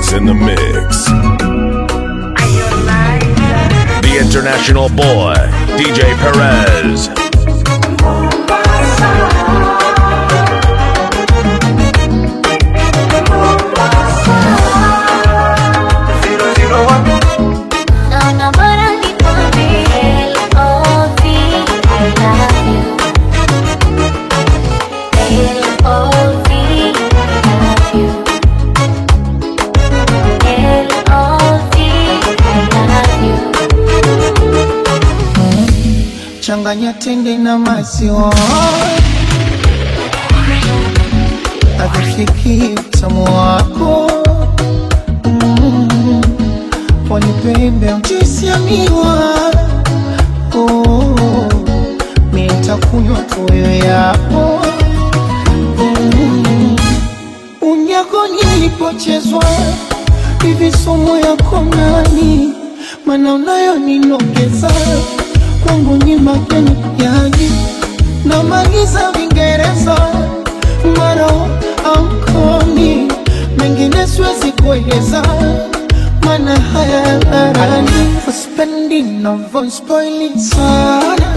is in the mix. The international boy, DJ Perez. Naona bora nikwambie L.O.V. I love you. L.O.V. I love you. L.O.V. I love you. changanya tende na maziwa avifiki utamu wako Mm. wanipembe mjuisi ya miwa Oh, mi nitakunywa tuyo yako Mm. unyako nilipochezwa hivi somo yako nani mana unayo ninogeza kwangu ni mageni yani namaliza vingereza maro ankoni mengine siwezi kueleza mana haya harani uspendi navospoili sana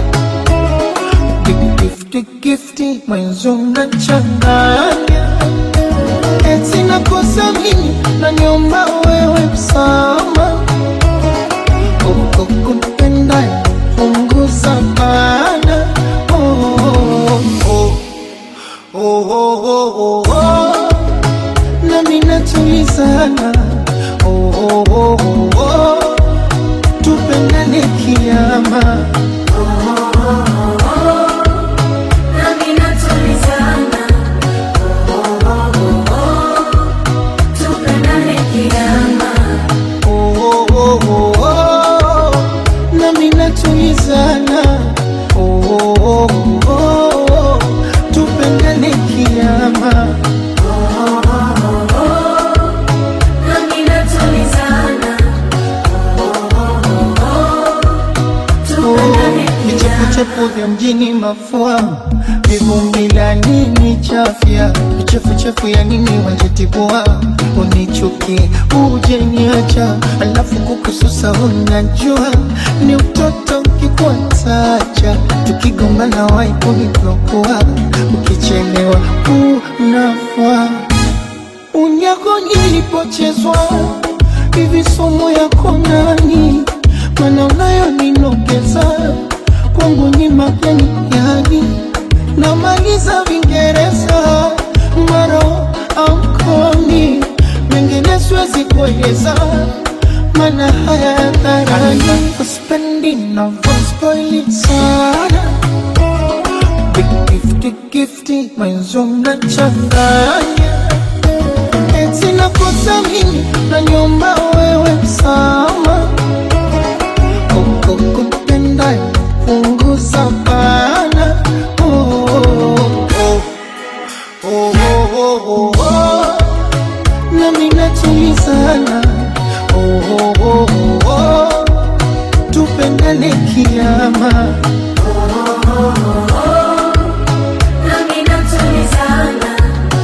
gifti gifti mwenzo nachanganya eti nakosa mimi naniomba wewe msama uko kupenda punguza bana oh, oh, oh, oh, oh, oh, oh. nami natulizana oh, oh, oh, oh, oh. tupendane kiama Nami natulizana. Tupendane kiama. oh, oh, oh, oh, oh. nami natulizana oh, oh, oh, oh, oh. tupendane kiama Nami natulizana. Tupendane kiama. vichefuchefu vya mjini mafua vivumbi la nini chafya vichefuchefu ya nini wanjetibua unichukie uje niacha alafu kukususa unajua ni utoto ukikuatacha tukigombana waikunivyokuwa ukichelewa unafua unyako nilipochezwa hivi somo yako nani mana unayo ninogeza kwangu ni mageni yani namaliza vingereza maro ankoni mengine siwezi kueleza mana haya dharani uspendi navospoili sana gifti gifti mwenzo mnachanganya eti nakosa mimi naniomba wewe msama uko kupenda punguza bana oh, oh, oh, oh, oh, oh. nami natulizana oh, oh, oh, oh, oh. tupendane kiama Nami natulizana.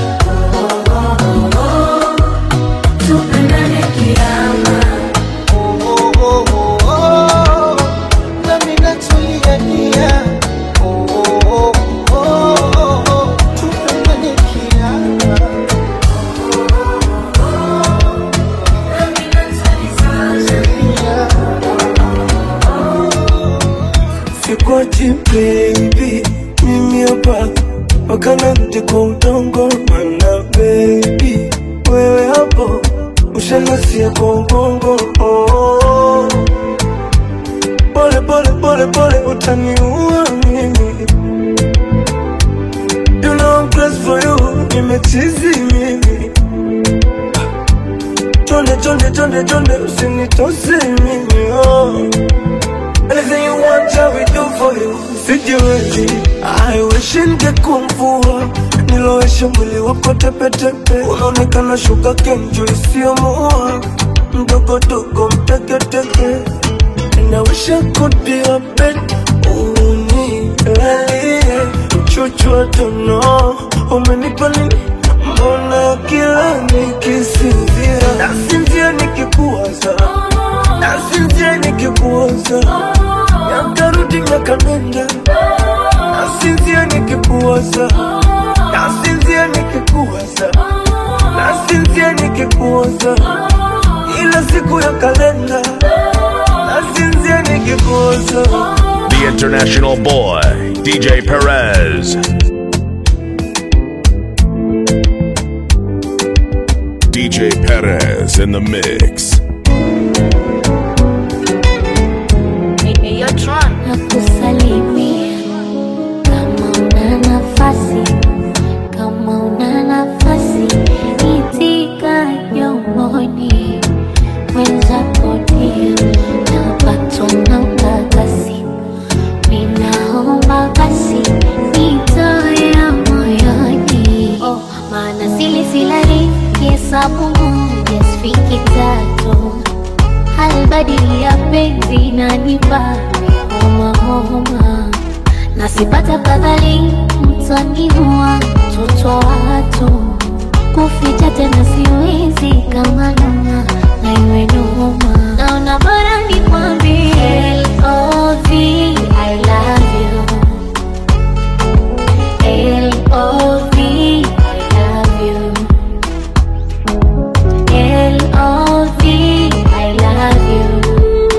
Tupendane kiama. oh, oh, oh, oh, oh. nami natuliania oh, oh, oh, oh, oh. tupendane kiama Nami natulizana. Sikwachi baby, mimi hapa mpaka narudi kwa udongo, mana baby wewe hapo ushanasia kwa ubongo oh. Pole pole pole pole utaniua mimi You know I'm crazy for you, nimechizi mimi Chonde chonde chonde chonde usinitose mimi oh. Anything you want, I will do for you. Sijiwezi, I wish ningekuwa mvua nilowesha mwili wako tepetepe, unaonekana shuka kenjo isiyomuua mdogo dogo mteketeke, and I wish I could be your bed unilalie mchuchu wa tono, umenipa nini? Mbona kila nikisinzia nasinzia kalenda nasinzia nikikuwaza nasinzia nikikuwaza nasinzia nikikuwaza ila siku ya kalenda nasinzia nikikuwaza The international boy, DJ Perez. DJ Perez in the mix. nakusalimia kama una nafasi, kama una nafasi, itika yomoni mwenzako dia napatwa na ukakasi, ninaomba basi nitoe ya moyoni, oh, maana sili silali kihesabu moja sifiki tatu halbadili ya penzi nanipa homa homa, nasipata fadhali mtaniua mtoto wa watu kuficha tena siwezi kama noma na iwe noma, naona bora nikwambie L.O.V. I love you L.O.V. I love you L.O.V. I love you.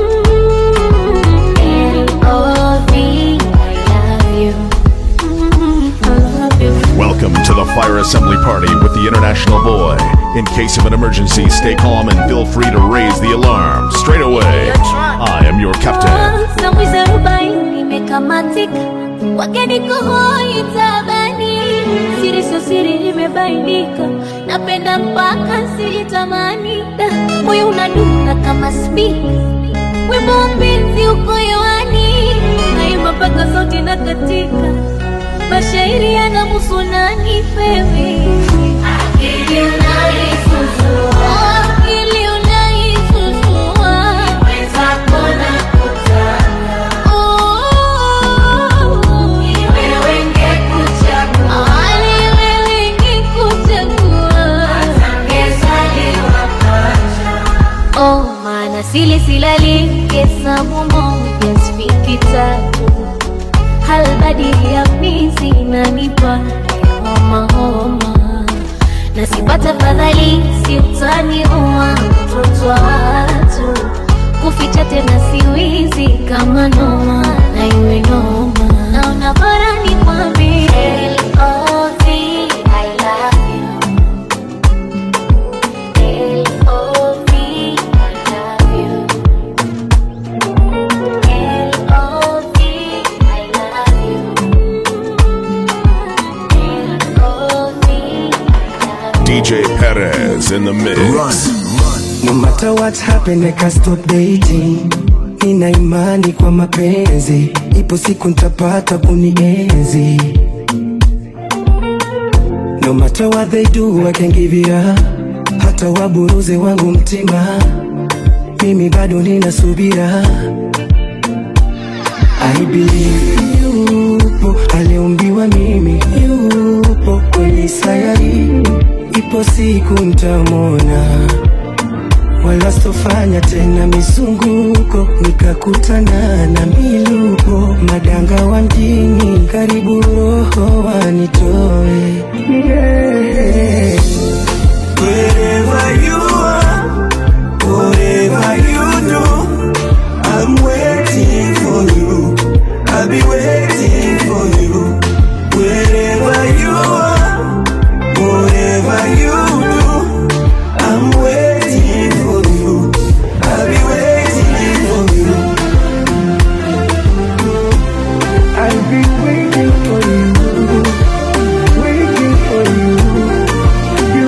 L.O.V. I love you. I love you. Welcome to the fire assembly party with the international boy. In case of an emergency, stay calm and feel free to raise the alarm straight away. I am your captain. Samwizi arobaini imekamatika, wageni kuhoi tabani, siri sio siri imebainika, napenda mpaka sijitamani, Da, moyo unadunda kama spika, wimbo wa mpenzi uko hewani, naimba mpaka sauti na katika, mashairi yanamuhusu nani pewe akili unaisusua, akili unaisusua, wenzako nakutaka sili silali hesabu moja sifiki tatu halbadili ya mizi nanipa homa homa na sipata fadhali siutaniua mtoto wa watu kuficha tena siwizi kama noma na iwe noma naona bora ni kwambie L.O.V. I love you. L.O.V. I love you. L.O.V. I love you. L.O.V. I love you. DJ Perez in the mix. No matter what happen, I can't stop dating. Nina imani kwa mapenzi, ipo siku nitapata kunienzi. No matter what they do, I can give it up. Hata waburuze wangu mtima, mimi bado nina subira. I believe yupo aliumbiwa mimi, yupo kwenye sayari, ipo siku ntamwona wala sitofanya tena misunguko, nikakutana na miluko, madanga wa mjini, karibu roho wanitoe yeah. Wherever you are, whatever you do, I'm waiting for you. I'll be waiting for you. Wherever you are, whatever you do, I'm waiting for you. I'll be waiting for you. I'll be waiting for you. Waiting for you. You.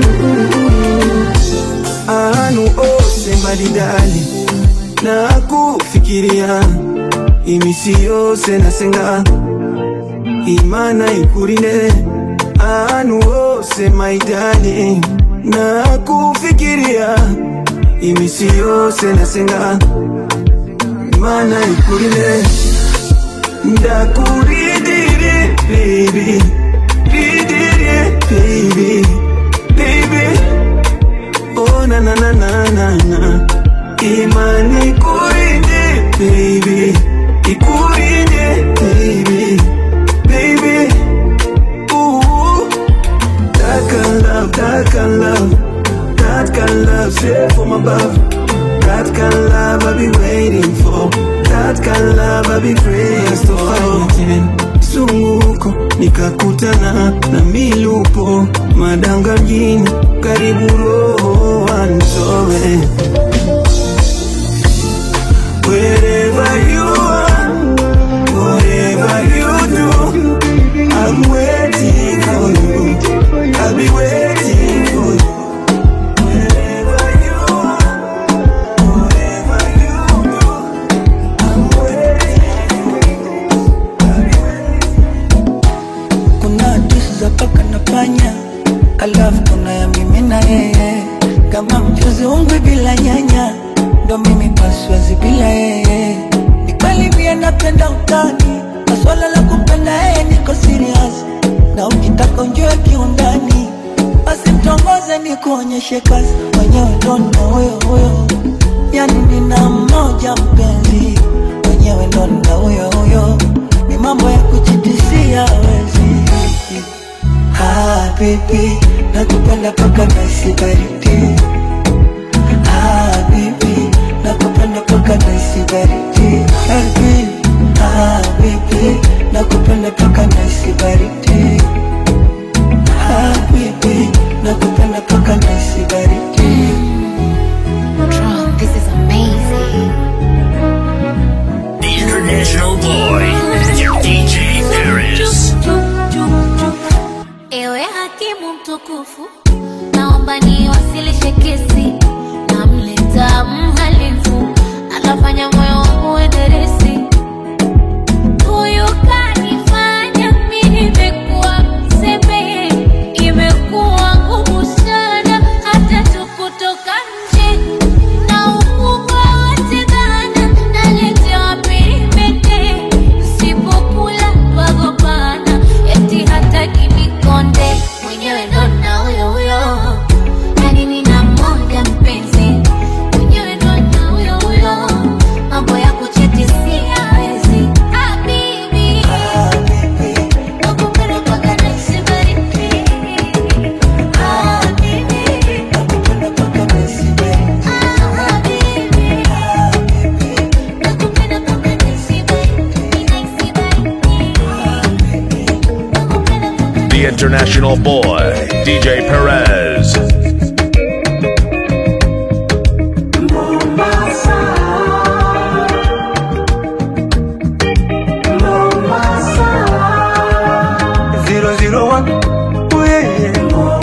Anu ose maridali na kufikiria imisi yose nasenga imana ikurinde anu ose maidali na kufikiria imisi yose nasenga imana ikurinde ndakuridire baby ridire baby baby oh na na na na na na imani ikurinde baby ikurinde nikakutana na milupo madanga mjini, karibu roho wanzoe Wherever you are, whatever you do, I'm waiting for you. I'll be waiting for you. Wherever you are, whatever you do, I'm waiting for you. I'll be waiting. kuna hadithi za paka na panya, alafu kuna ya mimi na yeye, kama mchuzi ungwe bila nyanya, ndo mimi paswazi bila yeye. Ni kweli pia napenda utani, na swala la kumpenda yeye niko serious, na ukitaka unjue kiundani, basi mtongoze ni kuonyeshe kazi, mwenyewe ndo nina huyo huyo, yani nina mmoja mpenzi, mwenyewe ndo nina huyo huyo, ni mambo ya kujitisia wezi Ah, baby, nakupenda paka naisi baridi. Ah, baby, nakupenda paka naisi baridi. Ah, baby, ah, baby, nakupenda paka naisi baridi. Ah, baby, nakupenda paka naisi baridi. Drum, this is amazing. The International Boy, DJ Paris. Ewe hakimu mtukufu, naomba niwasilishe kesi. Namleta mhalifu, anafanya moyo wangu uenderesi. Huyu kanifanya mimi nimekuwa mseme, imekuwa ngumu sana hata tu kutoka nje. Na ukubwa wote dhana, naletewa pirimete. Sipokula twagombana, eti hataki nikonde. Mwenyewe ndo na huyo huyo, yani nina mmoja mpenzi. Mwenyewe ndo na huyo huyo, mambo ya kuchiti siyawezi. Habibi, Ah, baby, nakupenda mpaka nahisi baridi. Habibi, nakupenda paka naisi baridi. habibi, Ah, baby, nakupenda mpaka nahisi baridi. Nahisi baridi. Nakupenda mpaka The International Boy, DJ Perez. Zero zero one, oh yeah, yeah.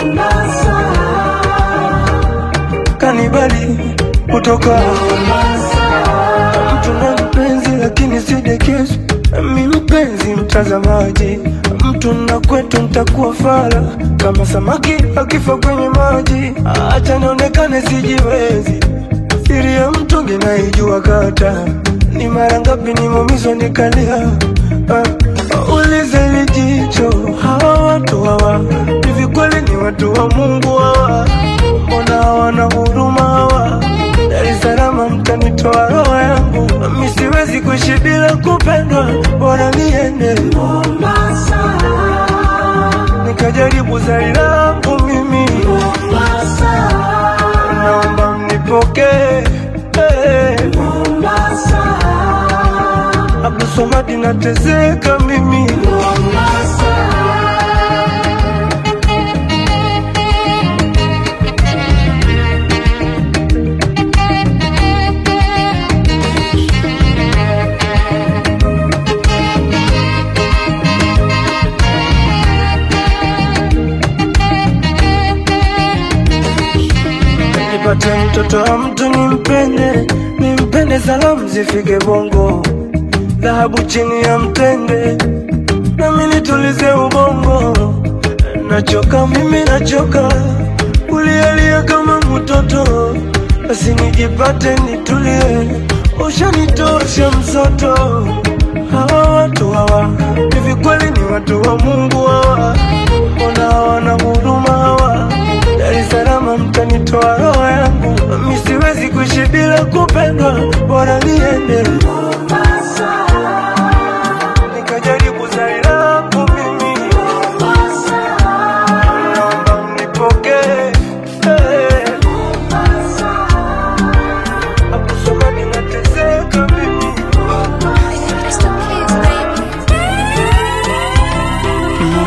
Kanibali kutoka mtu na mpenzi, lakini si dekezo. Mi mpenzi mtazamaji, mtu na kwetu ntakuwa fala kama samaki akifa kwenye maji. Acha nionekane sijiwezi, siri ya mtungi naijua kata ni mara ngapi nimeumizwa nikalia. Ah, ulize lijicho, hawa watu hawa hivi kweli ni watu wa Mungu hawa? Mbona hawana huruma hawa? Dar es Salaam mtanitoa roho yangu, mi siwezi kuishi bila kupendwa, bora niende Mombasa nikajaribu zari langu mimi Mombasa, naomba mnipokee hey. Mombasa, Abdulswamad nateseka mimi Mombasa. nipate mtoto wa mtu nimpende, nimpende, salamu zifike bongo, dhahabu chini ya mtende, nami nitulize ubongo. Nachoka mimi, nachoka kulialia kama mtoto, basi nijipate nitulie, ushanitosha msoto. Hawa watu hawa hivi kweli ni watu wa Mungu hawa? Mbona hawana huruma hawa? Dar es Salaam mtanitoa roho yangu, mi siwezi kuishi bila kupendwa, bora niende Mombasa nikajaribu zari langu mimi Mombasa, naomba mnipokee hey. Mombasa, Abdulswamad nateseka mimi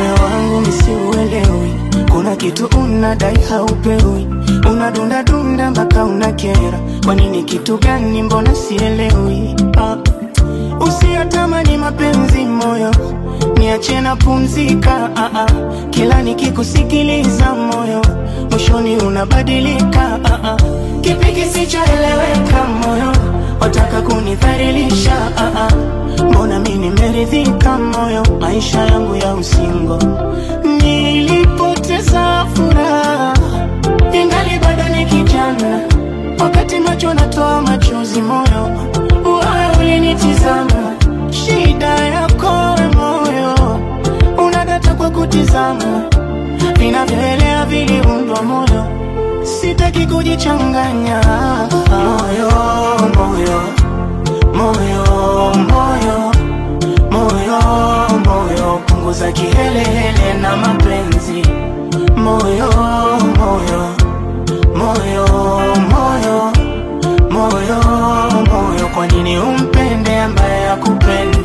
kitu unadai haupewi, unadundadunda mpaka unakera. Kwa nini? Kitu gani? Mbona sielewi? Ah, usiyatamani mapenzi moyo, niache na pumzika. Ah, ah, kila nikikusikiliza moyo, mwishoni unabadilika. Ah, ah, kipi kisichoeleweka moyo, wataka kunidhalilisha? Ah, ah, mbona mi nimeridhika moyo, maisha yangu ya usingo nilipoteza furaha ingali bado ni kijana, wakati macho natoa machozi, moyo wewe ulinitizama. Shida yako we moyo, unadata kwa kutizama, vinavyoelea viliundwa moyo, sitaki kujichanganya moyo, moyo, moyo, moyo moyo moyo, punguza kihelehele na mapenzi moyo moyo moyo moyo moyo moyo, kwa nini umpende ambaye akupendi?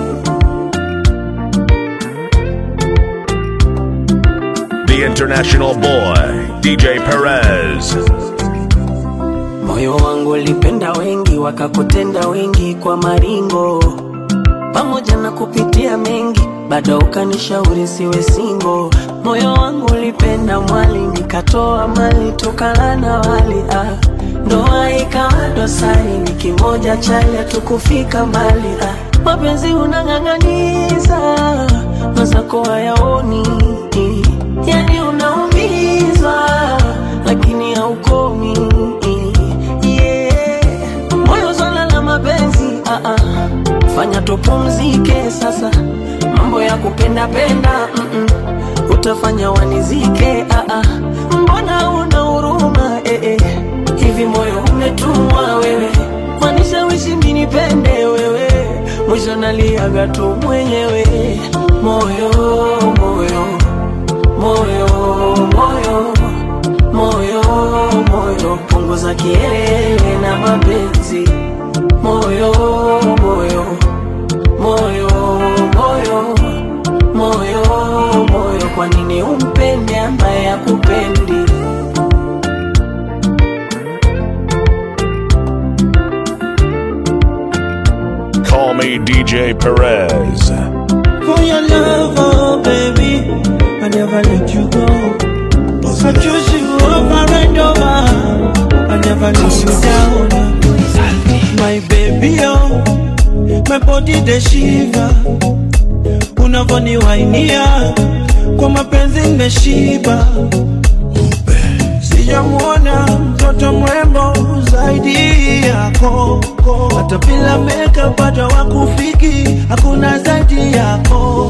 The international boy, DJ Perez. Moyo wangu ulipenda wengi, wakakutenda wengi kwa maringo, pamoja na kupitia mengi, bado ukanishauri siwe singo. Moyo wangu ulipenda mwali, nikatoa mali, tukala na wali ah. Ndoa ikawa dosari, ni kimoja chali, hatukufika mbali ah. Mapenzi unang'ang'aniza, mazako hayaoni, yani unaumizwa, lakini haukomi yeah. Moyo swala la mapenzi ah -ah. Fanya tupumzike sasa, mambo ya kupenda penda mm -mm. Utafanya wanizike ah -ah. Mbona una huruma eh -eh. Hivi moyo umetumwa wewe, wanishawishi mimi nipende wewe, mwisho naliaga tu mwenyewe. Moyo moyo moyo moyo moyo moyo, punguza kielele na mapenzi moyo moyo moyo moyo moyo moyo, kwa nini umpende ambaye akupendi? Call me DJ Perez. For your love, oh baby, I never let you go. I choose you over and over. I never let you down. My baby, oh, my body the shiva. Unavoniwainia kwa mapenzi nimeshiba. Sijamwona mtoto mrembo zaidi yako, hata bila makeup bado wakufiki, hakuna zaidi yako.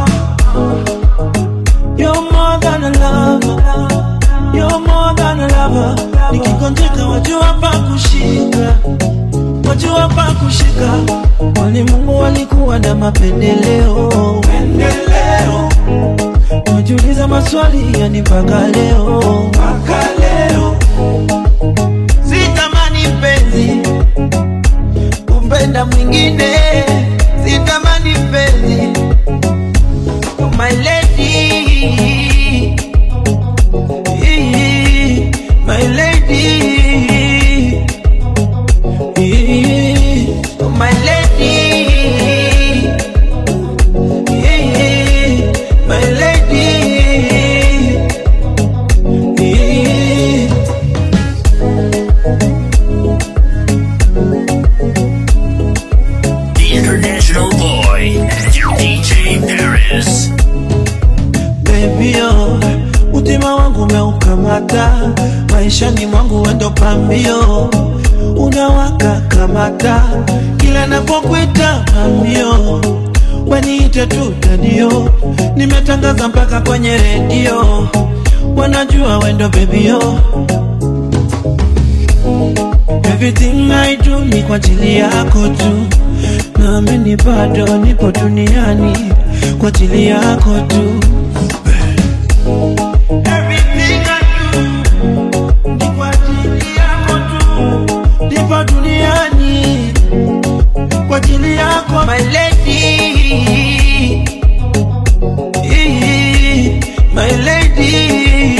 You're more than a lover, you're more than a lover. Nikigonjeka wajua pa kushika, wajua pa kushika. Wali Mungu walikuwa na mapendeleo, pendeleo Najiuliza maswali yani mpaka leo, mpaka leo sitamani mpenzi kumpenda mwingine, sitamani mpenzi my lady, my lady, my lady. My lady, The international boy, DJ Paris. baby oh, utima wangu umeukamata, maishani mwangu wendo pambio, unawaka kamata, kila napokuita mamio, waniite tu dadio, nimetangaza mpaka kwenye redio, wanajua wendo baby oh. Everything I do ni kwa ajili yako tu, naamini bado nipo duniani kwa ajili yako tu. Everything I do ni kwa ajili yako tu, nipo duniani kwa ajili yako my lady, my lady.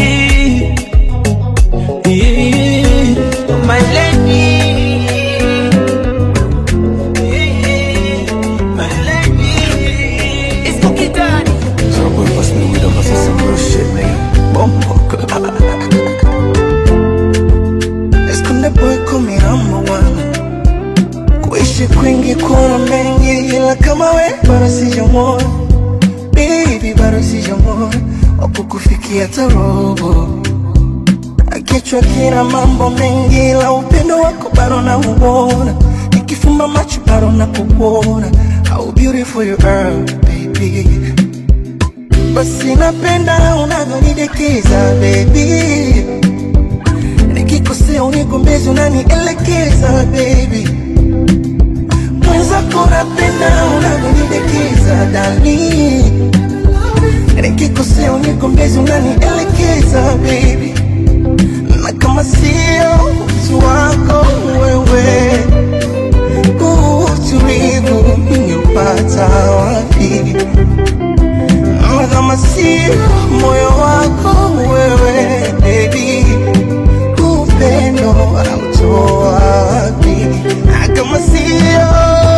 baby bado sijamwona wakukufikia tarobo kichwa kina mambo mengi la upendo wako bado na uona nikifumba macho bado na kuona how beautiful you are baby basi napenda unavyonidekeza baby nikikosea unigombezi unanielekeza baby mwenzako napenda unavyonidekeza dani nikikosea unigombezi unanielekeza baby na kama sio utu wako wewe huu utulivu ningeupata wapi na kama sio moyo wako wewe baby huu upendo autoa wapi na kama sio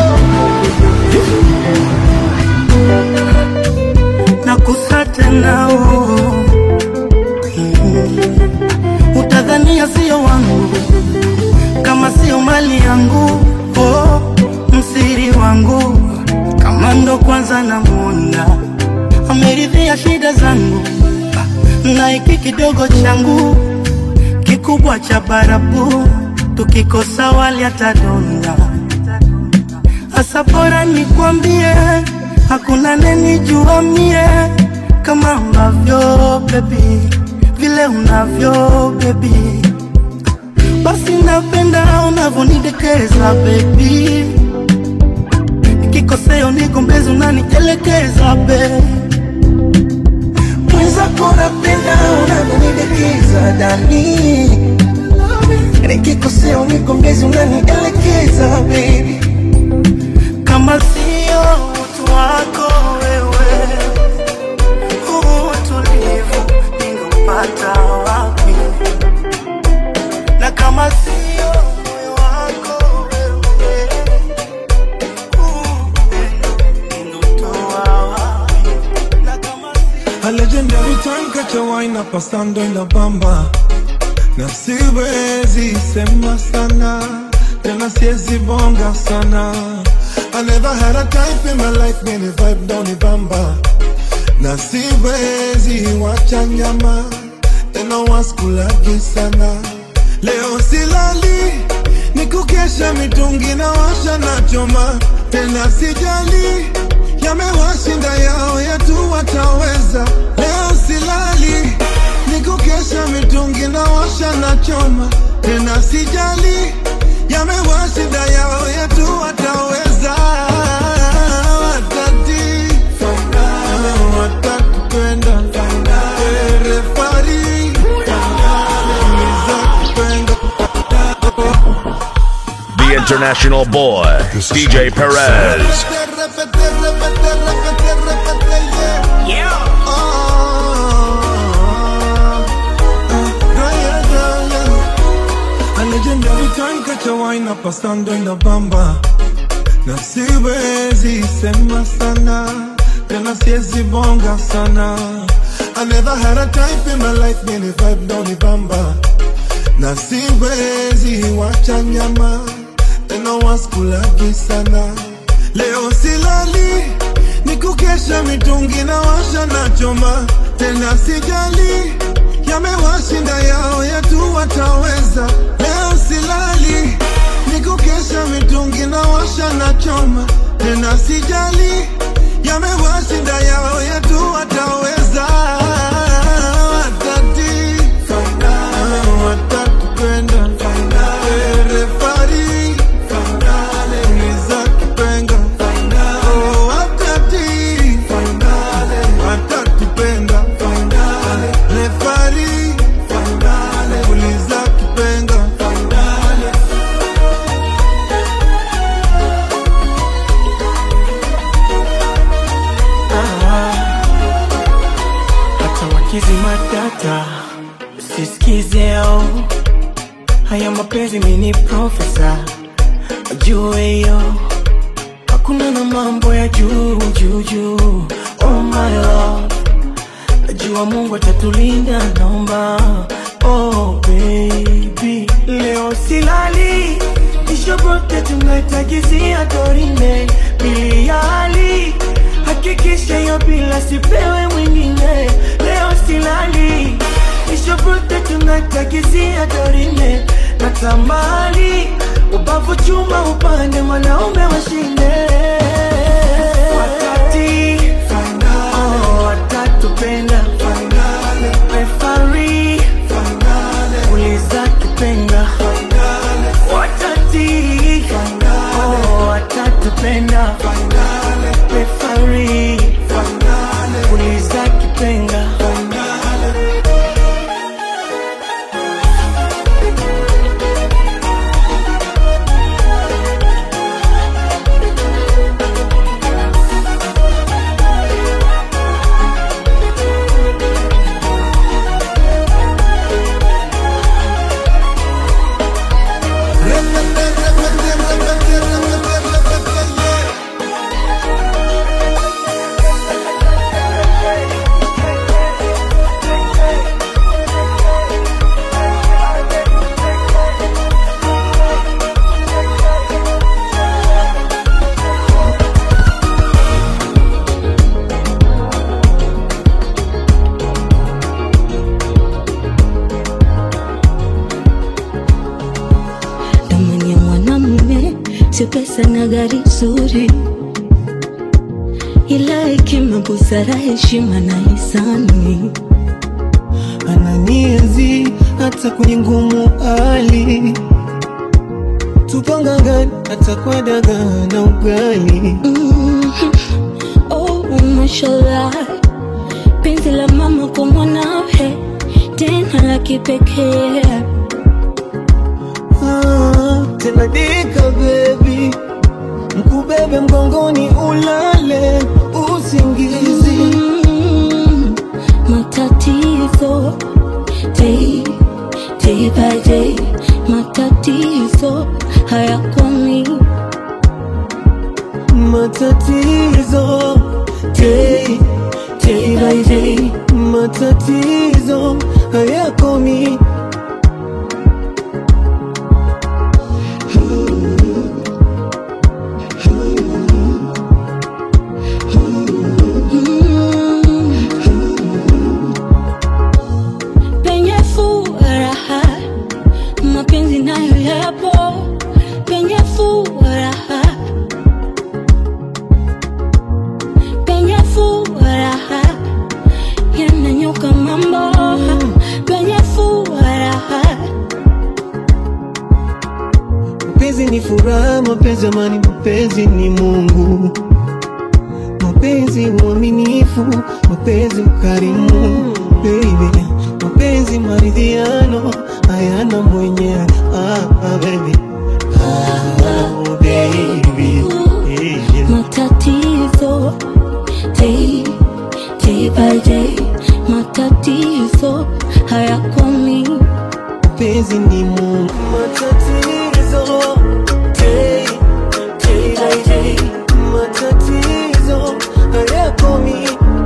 nakusa tena oh. Mm. utadhania sio wangu kama sio mali yangu oh, msiri wangu kama ndo kwanza namwona ameridhia shida zangu na hiki kidogo changu kikubwa cha barabu tukikosa wali atadonda Asa bora nikwambie, hakuna nenijua mie kama ambavyo baby, vile unavyo baby, basi napenda unavyonidekeza baby, nikikosea unigombezi unanielekeza baby. mwenzako napenda unavyonidekeza dani nikikosea unigombezi unanielekeza baby kama sio utu wako wewe, huu utulivu ningepata wapi? Na kama sio moyo wako wewe, huu upendo ningeutoa wapi? Na kama sio A legendary time catch a wine up pasando en la bamba na siwezi sema sana tena siwezi bonga sana I never had a type in my life many vibe down the bamba na siwezi wacha nyama tena waskulagi sana leo silali ni kukesha mitungi na washa na choma tena sijali yamewashinda yao yetu wataweza leo silali ni kukesha mitungi na washa na choma tena sijali yamewashinda yao yetu wataweza watati watatupenda refari nizakupenda The international boy, DJ Perez. A legendary time catch a wine up pasando en la bamba na siwezi sema sana tena siwezi bonga sana I never had a type in my life many vibe down the bamba na siwezi wacha nyama tena waskulagi sana leo silali ni kukesha mitungi na washa na choma tena sijali yamewashinda yao yetu wataweza leo silali ni kukesha mitungi na washa na choma tena sijali yamewashinda yao yetu wataweza watati watatupenda refari nizakipenga Oh, watati watatupenda refari uliza kipenga hata wakizima data siskizeo haya mapenzi mini profesa jue hiyo hakuna na mambo ya juu juu juu oh my love najua mungu atatulinda naomba oh baby leo silali ishobote tunaitagizia dorime miliali hata hakikisha hiyo bila sipewe mwingine leo silali ishobrute tunatakizia dorime natamani ubavu chuma upande mwanaume washinde wakati oh, watatupenda refari uliza kipenga watati oh, watatupenda refari uliza kipenga Thamani ya mwanamume sio pesa na gari zuri, ila hekima, busara, heshima na hisani. ananienzi hata kwenye ngumu hali tupangangani hata kwa dagaa na ugali Mhm. Oh, mashallah, penzi la mama kwa mwanawe tena la kipekee. ah, tena dika bebi mkubebe mgongoni ulale usingizi Mm, matatizo day, day by day, matatizo hayakomi. matatizo day, day by day matatizo hayakomi penye furaha mapenzi nayo yapo penye furaha penye furaha yananyoka mambo penye furaha mapenzi ni furaha mapenzi amani mapenzi ni mungu mapenzi uaminifu mapenzi ukarimu baby mapenzi maridhiano hayana mwenyewe ah, ah, baby ah, baby yeah. matatizo day, day by day matatizo hayakomi mapenzi ni mungu matatizo day, day by day matatizo hayakomi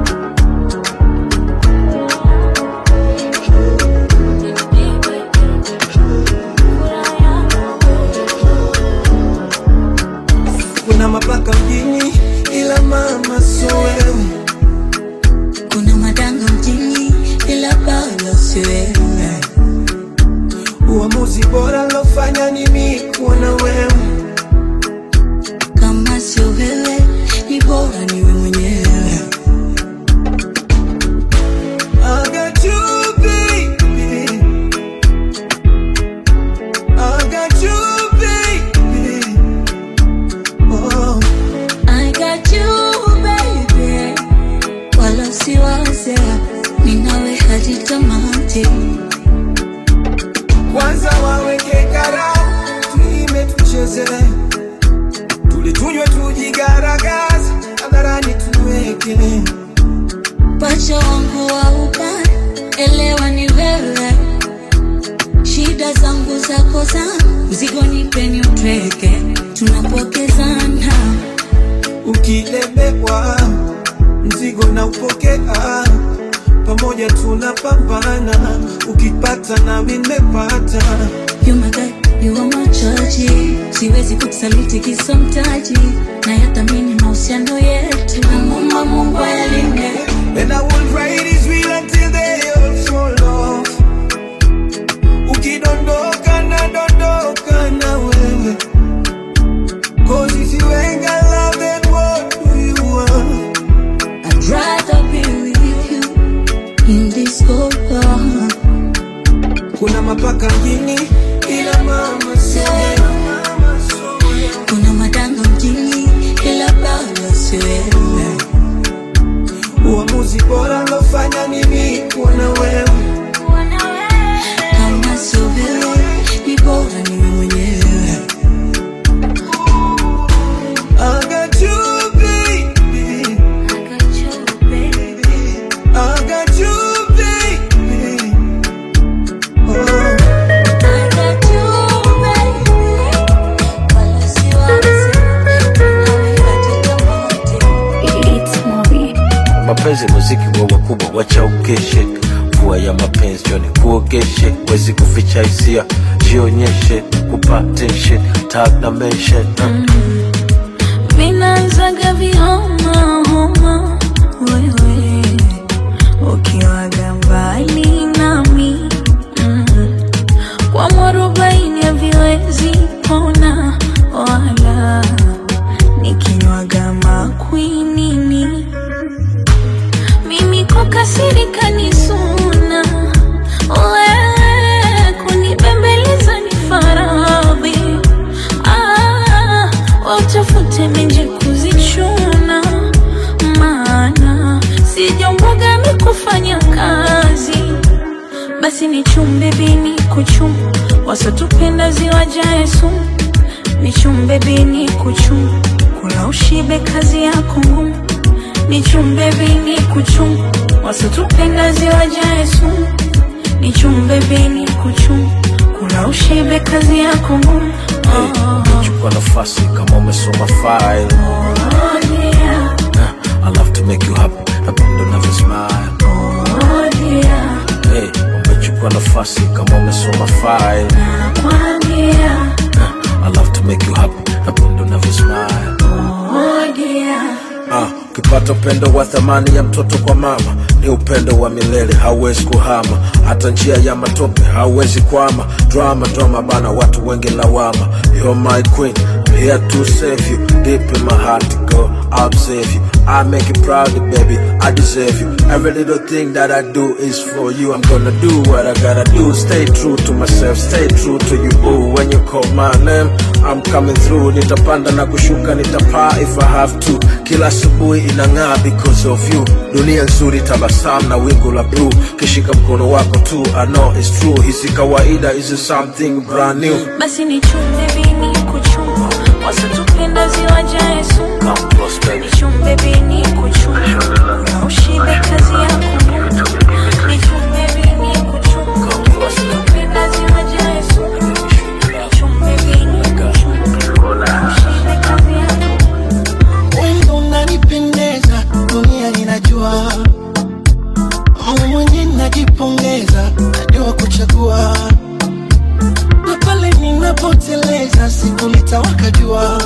kuna mapaka mjini ila mama sio wewe kuna madanga mjini ila bado si wewe uamuzi bora lofanya ni mimi kuona wewe kama sio wewe ni bora niwe mwenyewe I got you, baby. I got you, baby. Oh, I got you baby wala usiwaze ninawe hadi tamati kwanza waweke karamu, tuime tucheze, tule tunywe tujigaragaze, hadharani tuweke pacha wangu wa upande elewa ni wewe shida zangu zako zangu mzigo nipeni utweke tunapokezana ukilemewa mzigo na upokea pamoja tunapambana ukipata na nimepata You my guy, you are my chaji siwezi kukusaliti kisa mtaji na yathamini mahusiano yetu I'm on my kama Mungu alinde. And I will ride his wheel until they all fall off. Ukidondoka na dondoka na wewe. Cause if you ain't got love, then what do you want? I'd rather be with you in this cold world. Kuna mapaka mjini ila mama sio Kuna madanga mjini ila bado si wewe. uamuzi bora lofanya mimi kuwa na wewe. Kama sio wewe, ni bora niwe mwenyewe. I got you, baby. I got you, baby. Oh. mapenzi muziki wa wakubwa wacha ukeshe mvua ya mapenzi joni kuogeshe wezi kuficha hisia jionyeshe kupa tension tag na mention uh. Vinaanzaga vihoma homa, wewe ukiwaga mbali nami mm. kwa mwarobaini haviwezi pona wala nikinywaga makwinini mimi kukasirika ni suna wewe kunibembeleza ni faradhi ah, watafute menje kuzichuna maana sijomboga mikufanya kazi basi ni chumbe bini kuchum wasotupenda ziwajae sumu ni chumbe bini kuchum kula ushibe kazi yako ngumu ni chumbe bini kuchum wasotupenda ziwajae sumu ni chumbe bini kuchum kula ushibe kazi yako ngumu oh, chukua nafasi kama umesoma file oh, yeah. I love to make you happy napenda unavyo smile oh, yeah. hey, umechukua nafasi kama umesoma file nakwambia I love to make you happy napenda unavyo smile oh, yeah. Ah, ukipata upendo wa thamani ya mtoto kwa mama ni upendo wa milele, hauwezi kuhama. Hata njia ya matope hauwezi kwama. Drama drama bana, watu wengi lawama. You're my queen, I'm here to save you. Deep in my heart, girl, I'll save you. I make you proud, baby, I deserve you. Every little thing that I do is for you. I'm gonna do what I gotta do. Stay true to myself, stay true to you. Ooh, when you call my name, I'm coming through. Nitapanda na kushuka, nitapaa if I have to. Kila asubuhi inang'aa because of you. Dunia nzuri, tabasamu na wingu la blue. Kishika mkono wako tu, I know it's true. Hisi kawaida, is something brand new. basi ni chumbe bini kuchuma wasotupenda ziwajae sumu Come close, baby. ni chumbe bini kuchuma na ushibe kazi yako ni chumbe bini kuchuma wasotupenda ziwajae sumu ni chumbe bini kuchuma na ushibe kazi yako Wendo unanipendeza, dunia inajua. Mimi mwenyewe najipongeza, najua kuchagua. Na pale ninapoteleza, siku litawaka jua.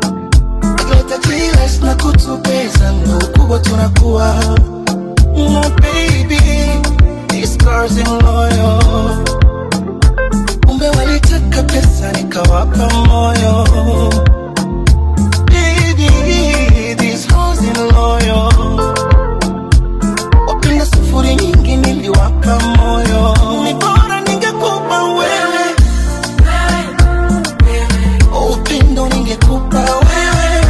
Tutajiless na kutubeza, ndo ukubwa tunakuwa. No baby, these girls in loyal. Kumbe walitaka pesa, nikawapa moyo. Baby, these hoes in loyal. Wapenda sufuri nyingi niliwapa moyo. Ni bora ningekupa wewe. Upendo ningekupa wewe.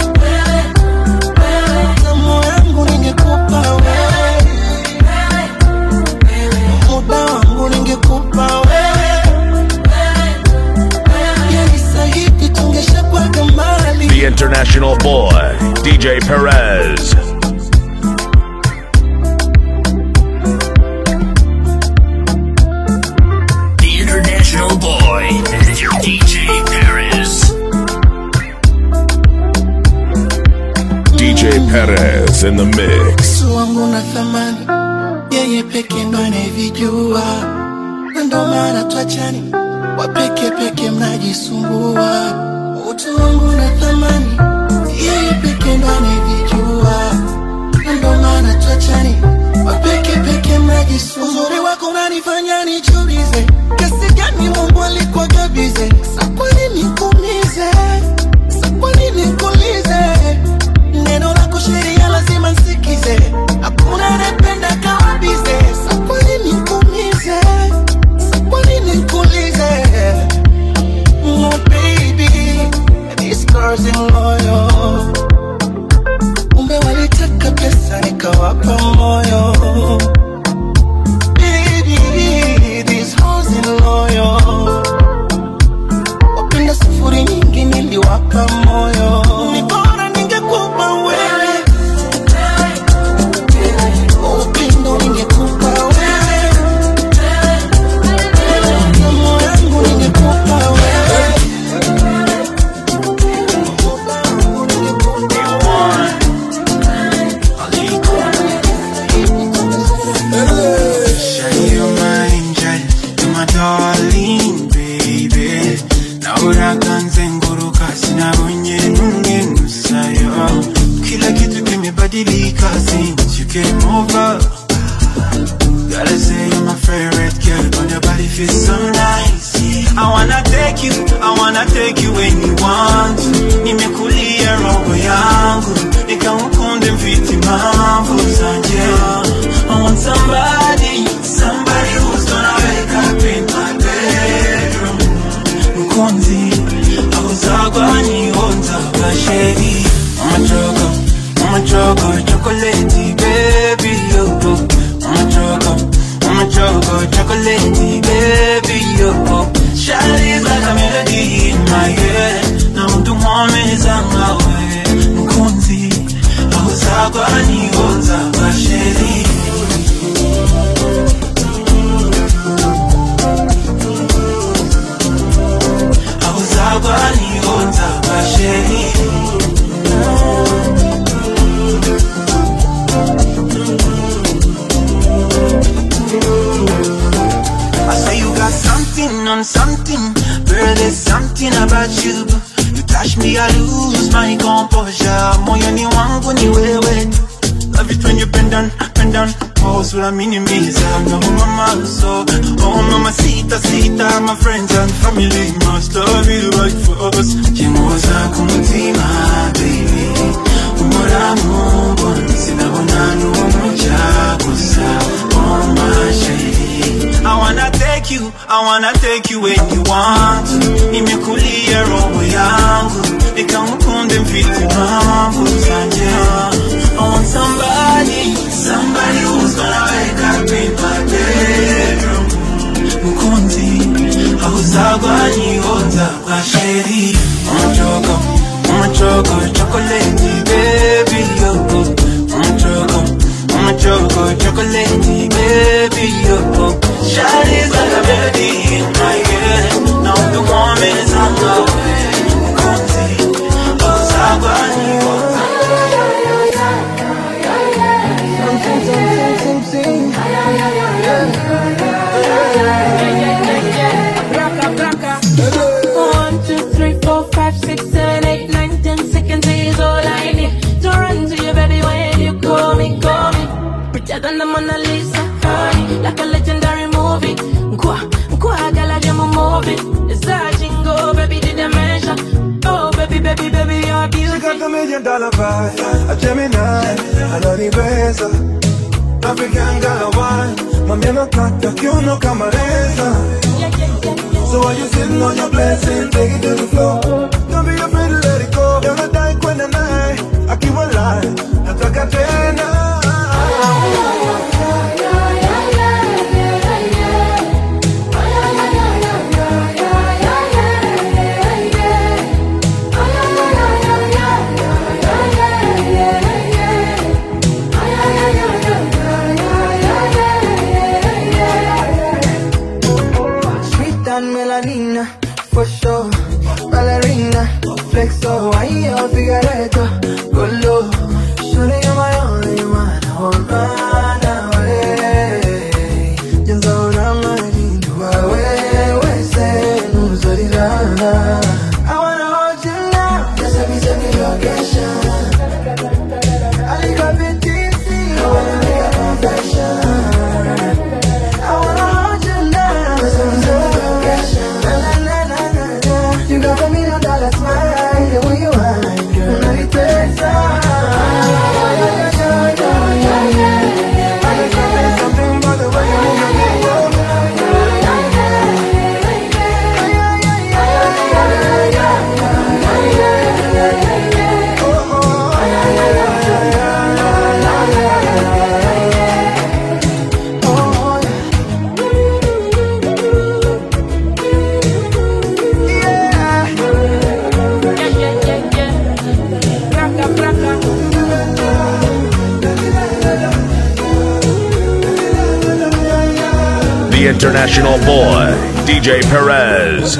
Tamu yangu ningekupa wewe. Muda wangu ningekupa wewe. Yani sahivi tungeshakuwaga mbali. The international boy, DJ Perez. The international boy, DJ Paris. DJ Perez in the mix. Yesu wangu na thamani, yeye peke ndo anayevijua, na ndo maana twachani, wapeke peke mnajisumbua. Utu wangu na thamani, yeye peke ndo anayevijua, ndo maana tuachani mapeke peke maji sumu. uzuri wako unanifanya nijiulize kiasi gani mungu alikuwa gabize sa kwa nini kuumize sa kwa nini kuulize neno lako sheria lazima nsikize hakuna anayependa kama bize sa kwa nini kuumize sa kwa nini kuulize No baby, these girls in loyal. Kumbe walitaka pesa nikawapa moyo. Baby, these hoes in loyal. Wapenda sufuri nyingi niliwapa moyo. Ni bora ningekupa wewe. Upendo ningekupa wewe. Moyo wangu ningekupa wewe. Shine you're my angel, you're my darling baby. Naona kanze nguruka sinabonye numwe nusayo. Kila kitu kimebadilika since you came over. Gotta say you're my favorite girl, but your body feels so nice. I wanna take you, I wanna take you when you want. Nimekulia roho yangu, nikamukunde mfiti mambo zanje. I want somebody, somebody who's gonna wake up in my bedroom. Mkonzi, auzagwa ni onza kasheri. Mama choco, mama choco, chocolate baby yo. Mama choco, mama choco, chocolate baby yo. Shawty's like a melody in my head. Na mtu mwameza ngawe. Mkonzi, auzagwa ni onza kasheri. auzagwa nionza kasheri I say you got something on something Girl, there's something about you You touch me, I lose my composure Moyoni wangu ni wewe tu Love it when you bend down, bend down Pose with a minimiza No mama, so Oh mama, sita, sita My friends and family must love you like for us Kimoza kumutima, baby Umura mumbo Sinabona n'umuca gusa Oh my shady I wanna take you, I wanna take you when you want Nimekulia roho yangu Nikamukunde mfiti mambo zanje I want somebody, somebody who's gonna wake up in my bedroom Mukunzi, auzagwa nionza kwa sheri Umachoko, umachoko, chocolate baby yo Umachoko, umachoko, chocolate baby yo Shawty's like a melody in my head Now the woman is on the way Mukunzi, auzagwa nionza One, two, three, four, five, six, seven, eight, nine, ten seconds is all I need to run to you, baby. When you call me, call me. Prettier than the Mona Lisa, honey, like a legendary movie. Nkwa, nkwa, gala jamu movie. It's a jingle, baby, did I mention? Oh, baby, baby, baby, you're She got beautiful. the million dollar vibe, a Gemini, ananibeza African girl a wine, mami anataka kiuno kama reza So while you sitting on your blessing, take it to the floor Don't be afraid to let it go You're die kwenda naye, akiwa lie Nataka tena Sweet and melanina, for sure. Ballerina, flexo, ahí yo figureto, go low. Surely you're my only the international boy, DJ Perez.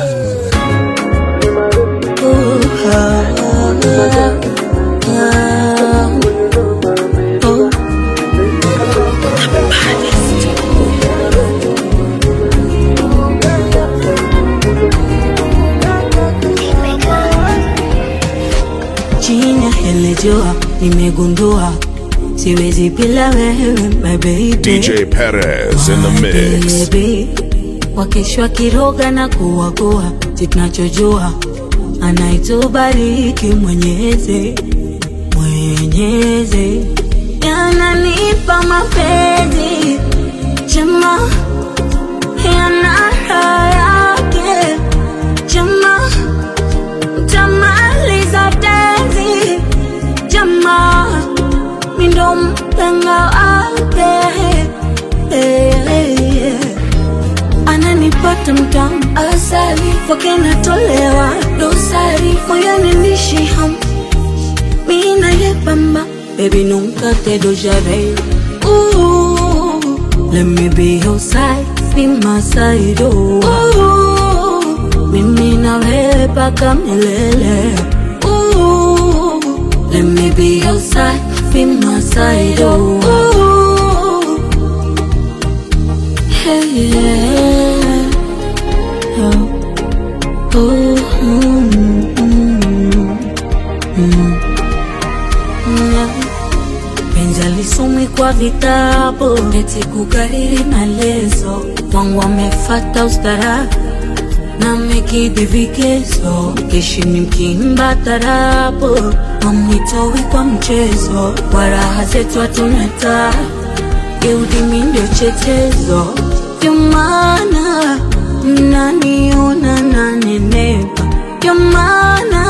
chini ya hili jua nimegundua siwezi bila wewe my baby DJ Perez in the mix. baby wakeshwa kiroga na kuwagua si tunachojua anaitubariki mwenyezi mwenyezi yananipa mapenzi chema yana raha yake chema tamaliza tenzi chema mindo mpenga wake Eh, eh, eh. ananipata mtamu asali kwake natolewa dosari moyoni nishi ham mina yepamba baby nunca te dojaré Ooh, let me be your side be my side oh Ooh, mimi na wewe paka milele Ooh, let me be your side be my side oh Ooh, Hey, yeah. Oh. Oh, mm, mm, mm. Yeah. penzi alisomwi kwa vitabu eti kukariri maelezo wangu amefata ustara na mekidhi vigezo keshini mkimba tarabu amwitowi kwa mchezo kwa raha zetu hatunata geudimi ndio chetezo ndio maana mnaniona nanenepa ndio maana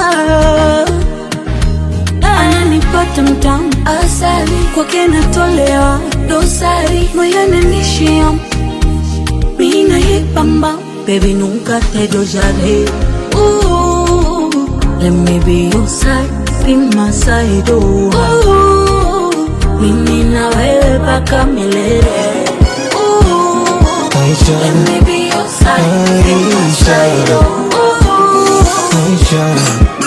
ananipata mtamu asali kwake natolewa dosari moyoni nishia mina yepamba baby nunca te dojaré Ooh, let me be your side be my side oh Ooh, mimi na wewe paka milele Ooh, let me be your side be my side oh Aisha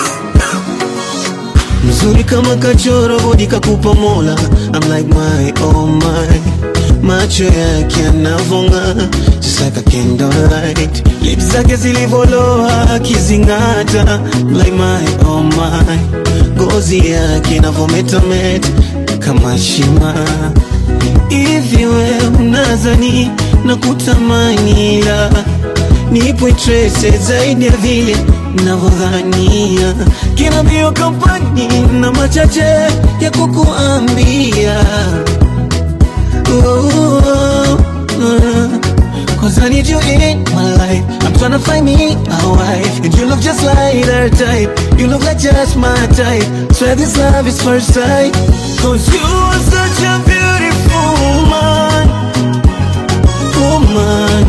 mzuri kama kachoro bodi kakupa mola I'm like my oh my macho yake yanavonga just like a candlelight lips zake zilivoloa akizingata like my oh my ngozi yake inavometameta kama shima hivi we unazani na kutamani la nipo trese zaidi ya vile navyodhania kina mbio kampani na machache ya kukuambia oh, uh, Cause I need you in my life I'm trying to find me a wife And you look just like her type You look like just my type Swear this love is first sight Cause you are such a beautiful woman Woman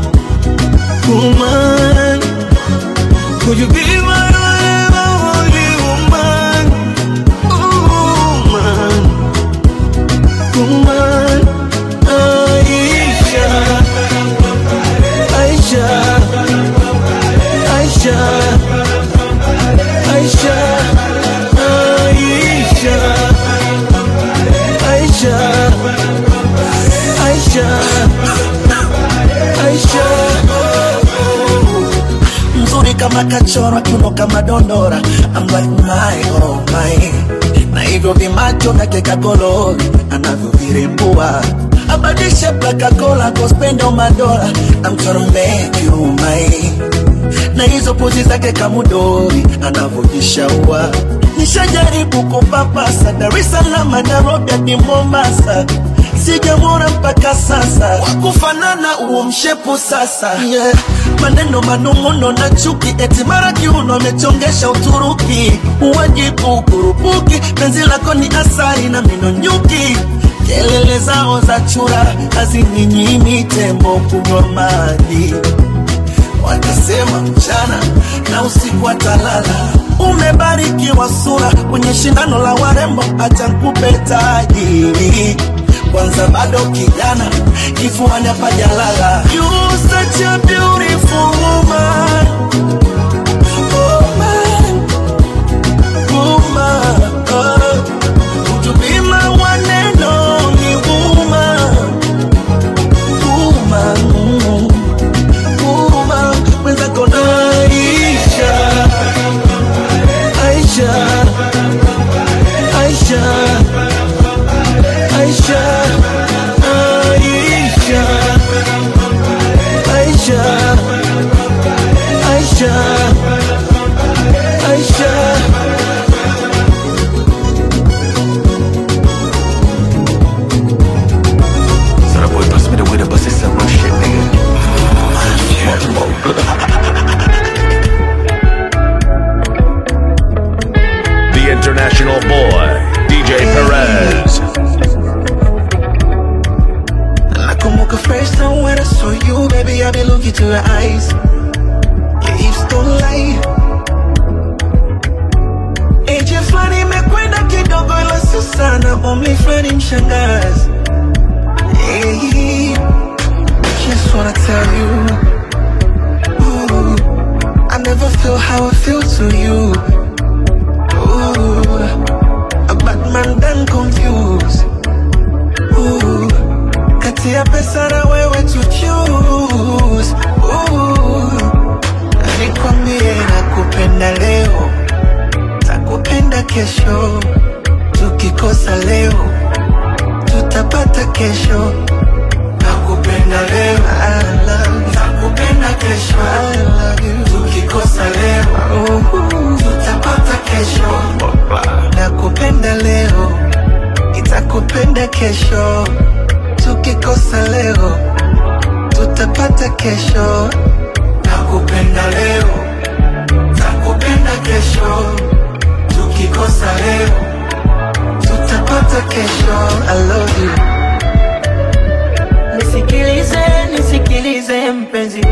Woman Could you be my forever only woman Woman Woman Aisha Aisha Aisha Aisha Aisha Aisha Aisha Aisha mzuri kama kachora kiuno kama dondora I'm like my oh my na hivyo vimacho vyake kagolori anavyovirembua abadishe plakakola kospendo madola I'm tryna make you mine na hizo pozi zake kamudori anavyojishaua nishajaribu kupapasa Dar es Salaam Nairobi hadi Mombasa sijamwona mpaka sasa wakufanana huo mshepu sasa yeah. maneno manung'uno na chuki eti mara kiuno amechongesha Uturuki uwajibu kurupuki penzi lako ni asari na mino nyuki kelele zao za chura hazininyimi tembo kunywa maji watasema mchana na usiku atalala. Umebarikiwa sura kwenye shindano la warembo, acha nikupe taji. kwanza bado kijana kifuani hapajalala You such a beautiful woman Woman Woman oh. Would you be my one and only woman Woman Woman Mwenzako na Aisha Aisha Aisha Aisha Aisha Aisha Aisha Aisha So that boy pass me the way to bust this up real shit, nigga. The international boy, DJ Perez. Nakumbuka first time when I saw you, baby, I been looking to your eyes. Your hips don't lie. Age fulani imekwenda kidogo, ila sio sana, umri fulani mshangazi. Hey, just wanna tell you, ooh, I never feel how I feel to you. Ooh, a bad man done confused. Ooh, kati ya pesa na wewe to choose. Ooh, nikwambie nakupenda leo, takupenda kesho, tukikosa leo tutapata kesho. Nakupenda leo, I love you. Nakupenda kesho, I love you. Tukikosa leo, uh, tutapata kesho. Nakupenda leo, itakupenda kesho. Tukikosa leo, tutapata kesho. Nakupenda leo, takupenda kesho. Tukikosa leo, tutapata kesho. I love you. Nisikilize, nisikilize mpenzi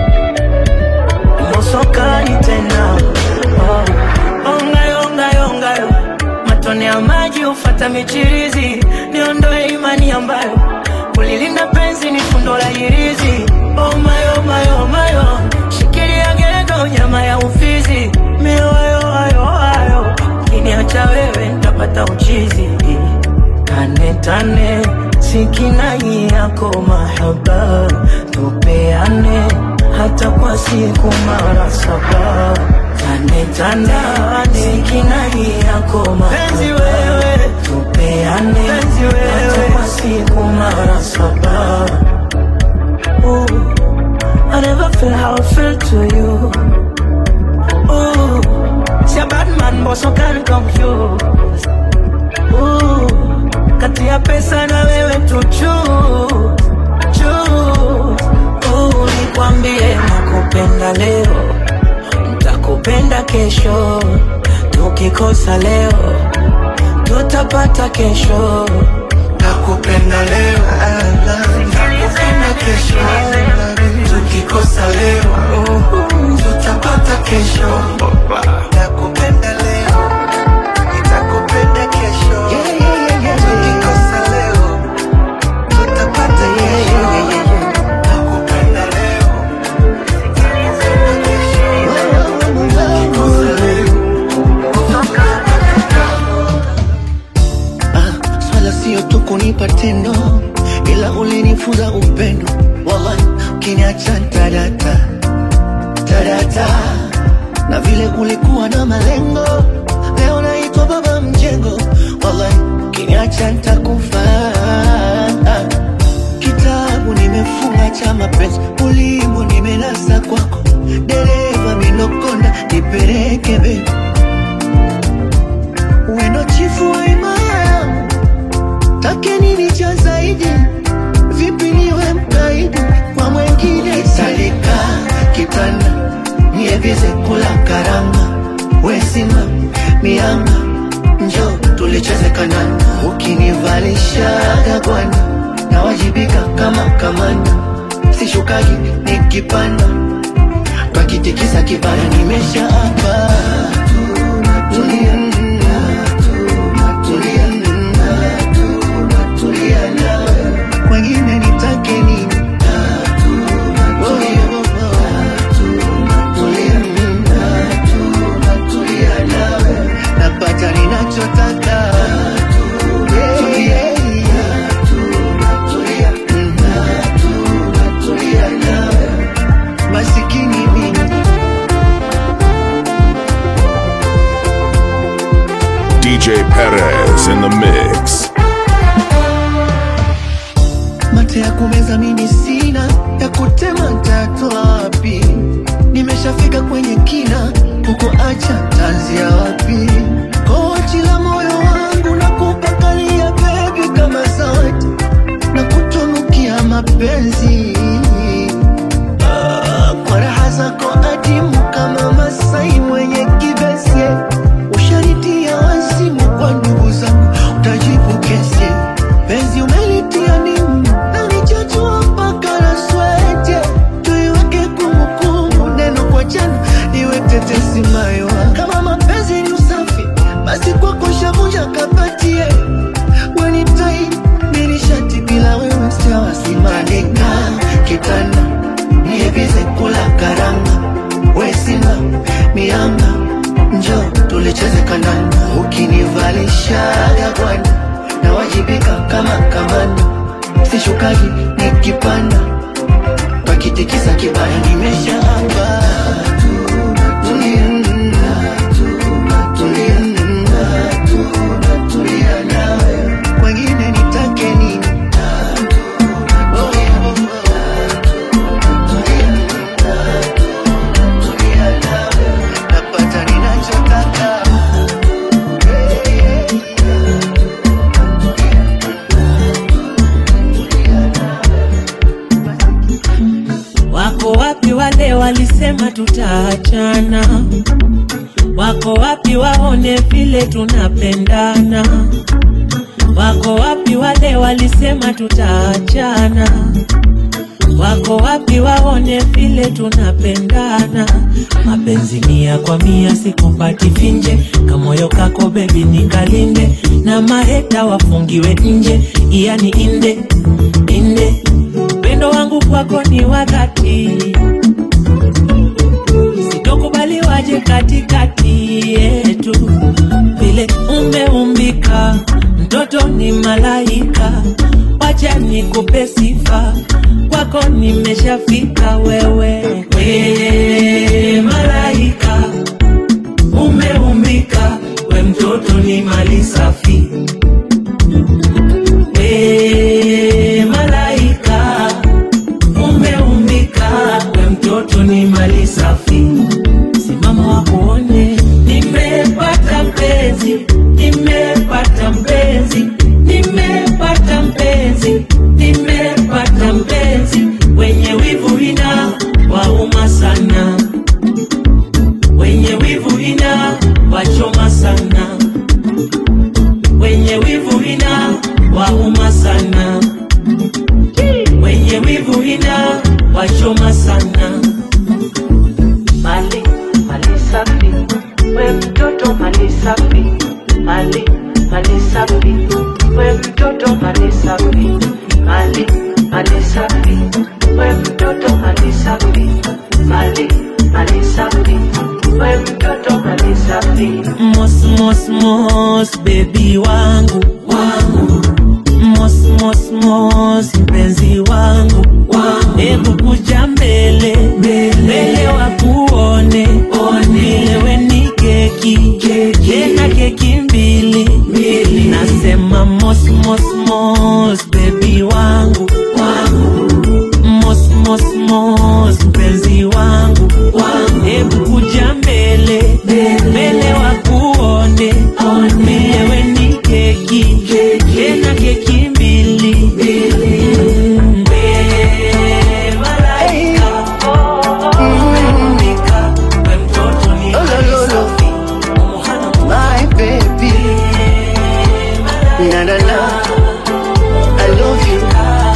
mosokani tena oh. Ongayo, ongayo, ongayo matone ya maji ufata michirizi niondoe imani ambayo kulilinda penzi ni fundo la hirizi oh mayo, mayo, mayo shikilia gego nyama ya ufizi mioyo ayo ayo kiniacha wewe ntapata uchizi tane tane sikinai yako mahaba tupeane hata kwa siku mara saba tane tane sikinai yako mahaba wewe tupeane hata kwa siku mara saba Ooh, I never feel how I feel to you Ooh, see a bad man but so can confuse Ooh, kati ya pesa na wewe tu choose, choose. Ooh, nikwambie nakupenda leo, nitakupenda kesho, tukikosa leo tutapata kesho. Nakupenda leo, I love you. Nakupenda kesho, I love you. Tukikosa leo, uh, tutapata kesho. Nakupenda leo, nitakupenda kesho. Tukikosa leo, tutapata kesho. Nakupenda leo, nitakupenda kesho. Tukikosa leo, Ah, swala sio tu kunipa tendo, ila ulinifunza upendo. Wallahi, ukiniacha tadata tadata, na vile ulikuwa na malengo, leo naitwa baba mjengo. Wallahi, ukiniacha nitakufa. Kitabu nimefunga cha mapenzi, ulimbo nimenasa kwako, dereva minokonda nipeleke baby wendo chifu wa imaya take nini cha zaidi vipi niwe mkaidi kwa mwengine salika kitanda nievize kula karanga wesima mianga njo tulicheze kananda ukinivalishaga gwanda nawajibika kama kamanda sishukagi nikipanda twakitikisa kibana nimesha hapa tulia tulia tulia DJ Perez in the mix. mate ya kumeza mimi sina ya kutema ntatoa wapi nimeshafika kwenye kina huko acha tanzia wapi kochi la moyo wangu na kupakalia bebi kama zawadi na kutunukia mapenzi Ah, kwa raha zako adimu kama masai mwenye kibesi ushanitia wazimu kwa ndugu zangu utajibu kesi penzi umelitia nimu na nichachua mpaka na swete tuiweke kumbukumbu neno kwa jana iwe tetesi maiwa kama mapenzi ni usafi basi kwako shavunja kapatie wenitai nilishati bila wewe sitawasimalika kitanda niebize kula karanga wesina mianga njo tulicheze kandanda ukinivalishaga bwana nawajibika kama kamanda sishukaji nikipanda pakitikisa kibaya nimeshaamba wengine nitake nini napata ninachotaka Wako wapi wale walisema tutaachana? Wako wapi waone vile tunapendana? Wako wapi wale walisema tutaachana? Wako wapi waone vile tunapendana? Mapenzi mia kwa mia sikupati finje, kamoyo kako bebi nikalinde, na maheta wafungiwe nje, yani inde inde. Upendo wangu kwako ni wa dhati, sitokubali waje katikati yetu, vile umeumbika, mtoto ni malaika, wacha nikupe sifa, kwako nimeshafika wewe, we malaika, umeumbika, we mtoto ni mali safi, we malaika, umeumbika, we mtoto ni mali safi, simama wakuone, nimepata mpenzi, nimepata mpenzi, nimepata mpenzi, nimepata mpenzi, wenye wivu ina wauma sana, wenye wivu ina wachoma sana, wenye wivu ina wauma sana, wenye wivu ina wachoma sana. Mali, mali safi, we mtoto mali safi, mali, mali safi, we mtoto mali safi, mali, mali safi, we mtoto mali safi, mali, mali safi, we mtoto mali safi. Mos, mos, mos, baby wangu, wangu mos mos mos mpenzi wangu hebu kuja mbele mbele wakuone nilewe ni keki tena keki mbili nasema mos mos mos bebi wangu mos mos mos mpenzi wangu hebu kuja mbele mbele wakuone nilewe ni keki tena keki mbili Mm. We malaika, umeumbika, we mtoto ni safi. My baby, na na na, I love you.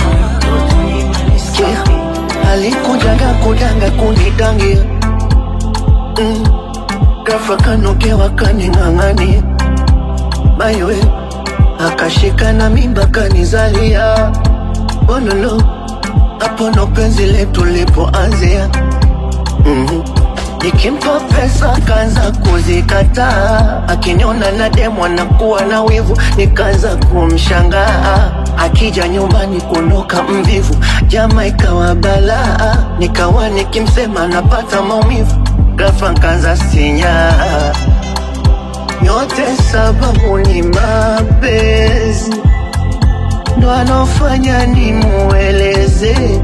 Sikia, alikujaga kudanga kunidangia mm. Ghafla kanogewa kaning'ang'ania maiwe akashika na mimba kanizalia ololo hapo ndo penzi letu lipoanzia mm-hmm. Nikimpa pesa kaanza kuzikataa, akiniona na demu anakuwa na wivu, nikaanza kumshangaa. Akija nyumbani kuondoka mvivu, jama ikawa balaa, nikawa nikimsema napata maumivu, ghafla nkaanza sinyaa yote sababu ni mapenzi ndo anofanya ni mueleze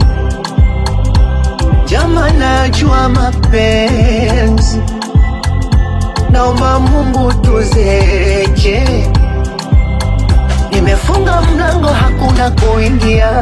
jama najua mapenzi naomba mungu tuzeke nimefunga mlango hakuna kuingia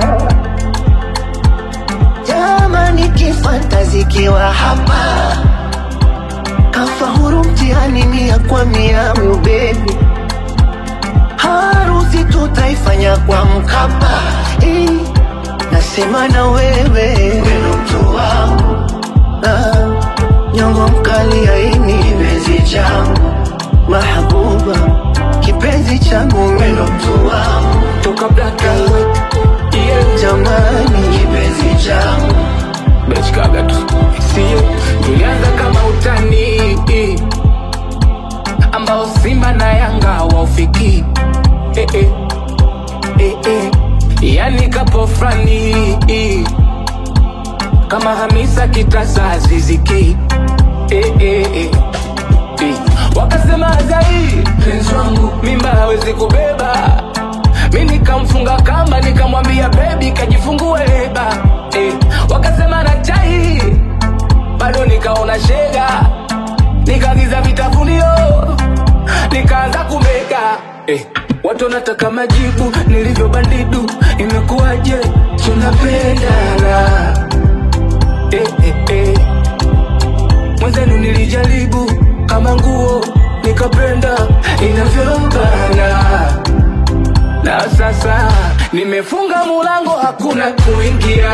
jama nikifantazikiwa hapa kafahuru mtihani mia kwa mia ubebi harusi tutaifanya kwa mkapa eh, nasema na wewe weno mtu wangu ah, nyongo mkali aini kipenzi changu mahabuba kipenzi changu weno mtu wangu toka black and white yeah. jamani kipenzi changu bechkaga tu sio tulianza kama utani ambao simba na yanga waufiki eh, eh, eh, eh. yani kapo frani kama hamisa kitasa ziziki eh, eh, eh. eh. wakasema azai penzi wangu mimba hawezi kubeba mi nikamfunga kamba nikamwambia bebi kajifungue leba eh. wakasema na chai bado nikaona shega nikagiza vitafunio nikaanza kumega eh. watu wanataka majibu nilivyo bandidu imekuwaje tunapendana eh, eh, eh. mwenzenu nilijaribu kama nguo nikapenda inavyombana na sasa nimefunga mulango hakuna kuingia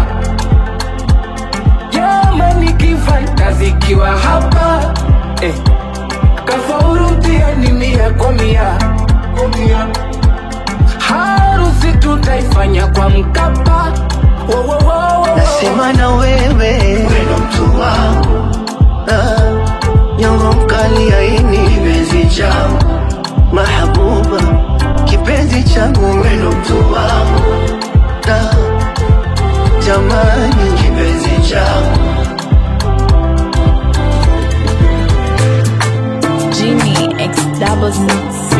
jamani kifantazikiwa hapa eh. kafauru mtihani mia kwa mia harusi tutaifanya kwa mkapa Wo, wo, wo, wo. nasema na wewe weno mtu wangu ah, nyongo mkali aini kipenzi changu mahabuba kipenzi changu weno mtu wangu ah, jamani kipenzi changu Jimmy X double six.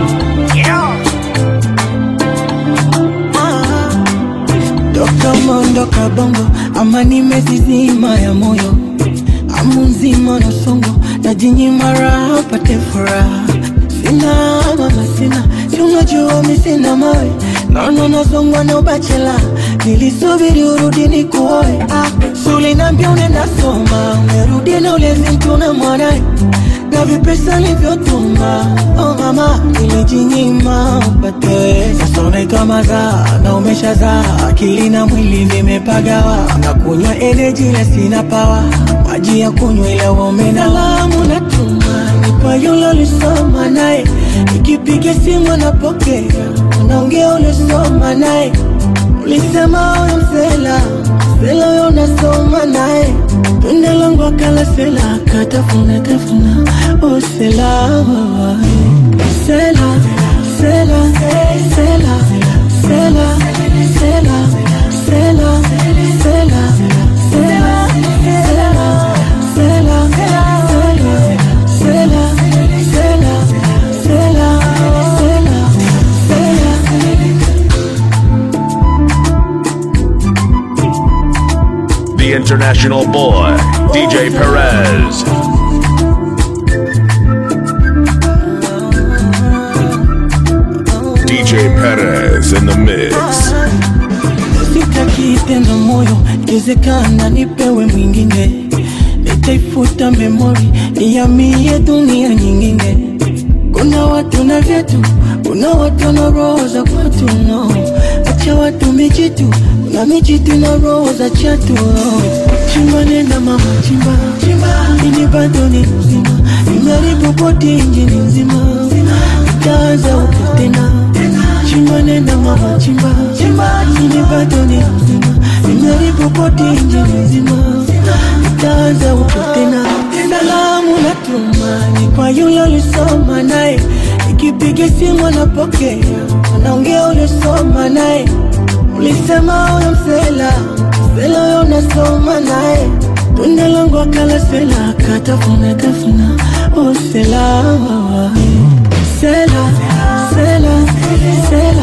toka umeondoka bongo ama nimezizima ya moyo amu nzima na songo na jinyima raha pate furaha sina mama sina si unajua mi sina mawe naona nazongwa na ubachela nilisubiri urudi ni kuoe ah, sulinambia unaenda soma umerudi na ulezi mtu na mwanae na vipesa livyotuma oh mama nilijinyima upate sasa unaitwa mazaa na umeshazaa akili na mwili vimepagawa na kunywa energy na sina pawa maji ya kunywa ila womena salamu natuma ni kwa yule ulisoma naye ikipiga simu anapokea unaongea ulisoma naye ulisema huyo msela msela huyo unasoma naye tunda langu akala sela akatafuna tafuna usela sela sela sela sela sela sela sela sela sela sela sela sela sela sela sela The international boy, DJ Perez. DJ Perez in the mix. sitaki tena moyo ikiwezekana nipewe mwingine nitaifuta memori niamie dunia nyingine kuna watu na vyetu kuna watu na roho za kwetu no acha watu mijitu kuna mijitu na roho za chatu no. chimba nenda mama chimba ini bado ni mzima imeharibu boti injini nzima itaanza upya tena chimba nenda mama chimba ini bado ni mzima imeharibu boti injini nzima itaanza upya tena salamu natumani kwa yule ulisoma naye ikipiga simu anapokea anaongea ulisoma naye ulisema huyo msela msela huyo unasoma naye tunda langu akala sela akatafuna tafuna oh c'est là, c'est là, c'est là, c'est